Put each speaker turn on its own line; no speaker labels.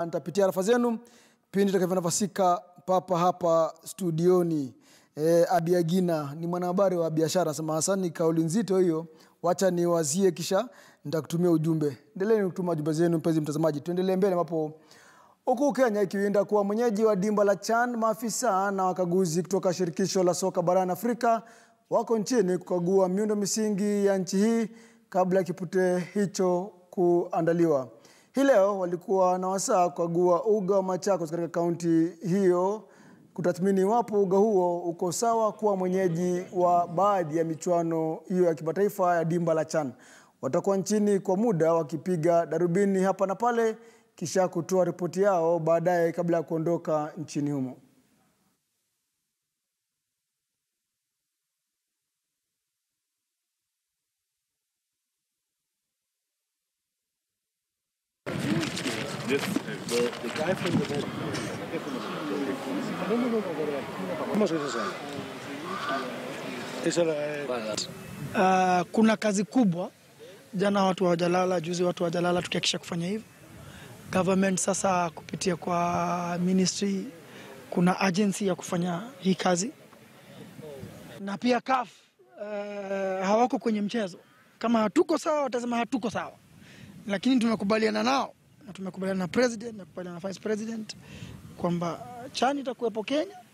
Nitapitia arafa zenu pindi tutakavyonafasika papa hapa studioni. E, Abiagina ni mwanahabari wa biashara, anasema Hasani, kauli nzito hiyo, wacha niwazie kisha nitakutumia ujumbe. Endeleeni kutuma jumbe zenu, mpenzi mtazamaji. Tuendelee mbele ambapo huku Kenya ikiwinda kuwa mwenyeji wa dimba la CHAN, maafisa na wakaguzi kutoka shirikisho la soka barani Afrika wako nchini kukagua miundo misingi ya nchi hii kabla ya kipute hicho kuandaliwa. Hii leo walikuwa na wasaa kukagua uga wa Machakos katika kaunti hiyo kutathmini iwapo uga huo uko sawa kuwa mwenyeji wa baadhi ya michuano hiyo ya kimataifa ya dimba la CHAN. Watakuwa nchini kwa muda wakipiga darubini hapa na pale kisha kutoa ripoti yao baadaye kabla ya kuondoka nchini humo.
This the, the guy from the boat. No, no, no, no, ¿Cómo se dice? Esa la,
Uh, kuna kazi kubwa. Jana watu hawajalala, juzi watu hawajalala tukihakikisha kufanya hivyo. Government sasa kupitia kwa ministry kuna agency ya kufanya hii kazi, na pia CAF uh, hawako kwenye mchezo. Kama hatuko sawa, watasema hatuko sawa, lakini tumekubaliana nao na tumekubaliana na president na kubaliana na vice president kwamba CHAN itakuwepo Kenya